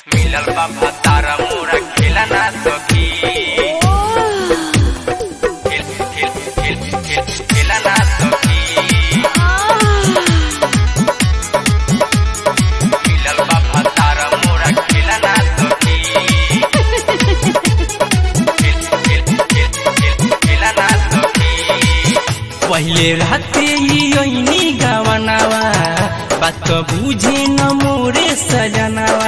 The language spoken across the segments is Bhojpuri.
मिलल बा भतारा मोरा खेला ना सखी खेल खेल खेल खेल खेला ना सखी मिलल बा भतारा मोरा खेला ना सखी खेल खेल खेल खेल खेला ना सखी पहिले राते यही गावनावा बात बुझे न मोरे सजनावा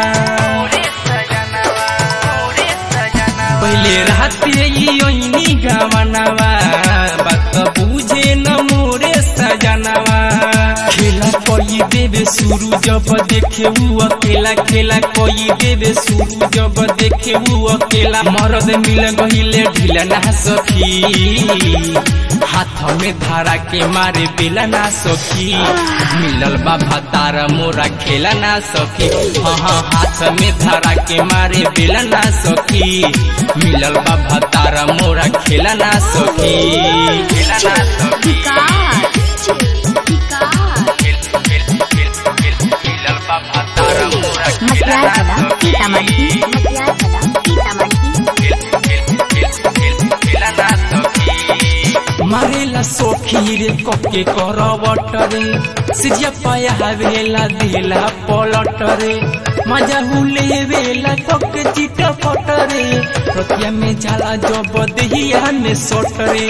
पहिले राते यही गावनावा बात बुझे न मोरे सजनावा खेला कोई देवे शुरू जब देखे वो अकेला खेला कोई देवे शुरू जब देखे वो अकेला मरद मिल गहिले ढीला ना सखी हाथ में धारा के मारे बेला ना सखी मिलल बा भतारा मोरा खेला ना सखी हाँ हाँ हाथ में धारा के मारे बेला ना सखी मिलल बा भतारा मोरा खेला ना सखी खेला ना सखी खेल खेल खेल खेल मिलल बा भतारा मोरा खेला ना सखी खेल खेल खेल खेल खेला ना सखी मारेला सोखी रे कके करवट रे सिजिया पाया हवेला देला पलट रे मजा हुले वेला कके चिट पट रे रतिया में जाला जब दहिया में सोट रे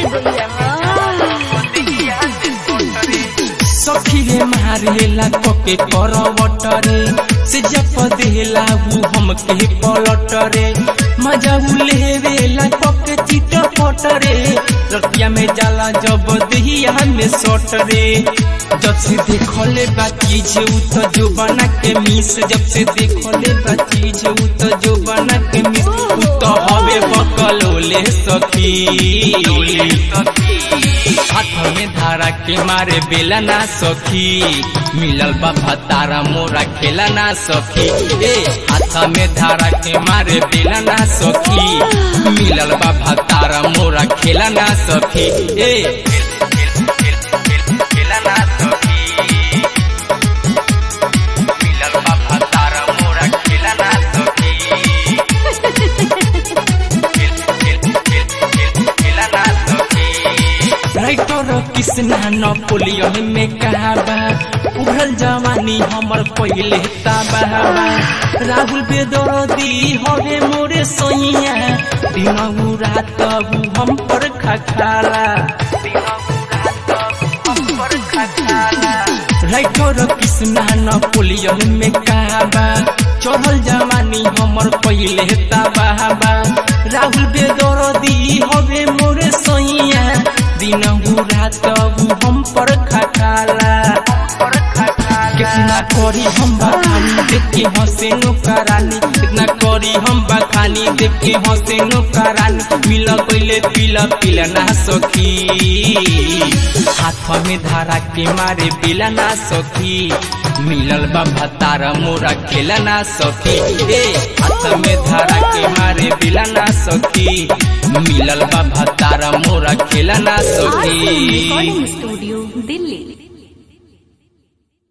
सखी रे मारेला कके करवट रे सिजिया पदेला वो हमके पलट रे मजा हुले वेला कके चिट पट रे रतिया में जाला जब दहिया में सोट रे जब से देखले बा चीज उ तो जो बना के मिस जब से देखले बा चीज उ तो जो बना के मिस उ तो हवे बकलोले सखी हाथ में धारा के मारे बेला ना सखी मिलल बा भतारा मोरा खेला ना सखी ए हाथ में धारा के मारे बेला ना सखी मिलल बा भतारा मोरा खेला ना सखी ए खेला ना सखी मिलल बा भतारा मोरा खेला ना सखी खेल खेल खेल खेल खेला ना सखी राइटर कृष्णा नपोलियन में कहाबा उभरल जवानी हमर पहिले ताबाबा राहुल बेदरदी हवे मोरे सैया दिनहु रात उ हम पर खखाला राइटर कृष्णा नपोलियन में कहाबा चढ़ल जवानी हमर पहिले ताबाबा राहुल बेदरदी हवे मोरे सैया दिनहु रात उ हम पर खखाला कितना करी हम बखानी देख के हंसे नो करानी कितना करी हम बखानी देख के हंसे नो करानी मिल गईले पीला पीला ना सखी हाथ में धारा के मारे पीला ना सखी मिलल बा भतारा मोरा खेला ना सखी ए हाथ में धारा के मारे पीला ना सखी मिलल बा भतारा मोरा खेला ना सखी रिकॉर्डिंग स्टूडियो दिल्ली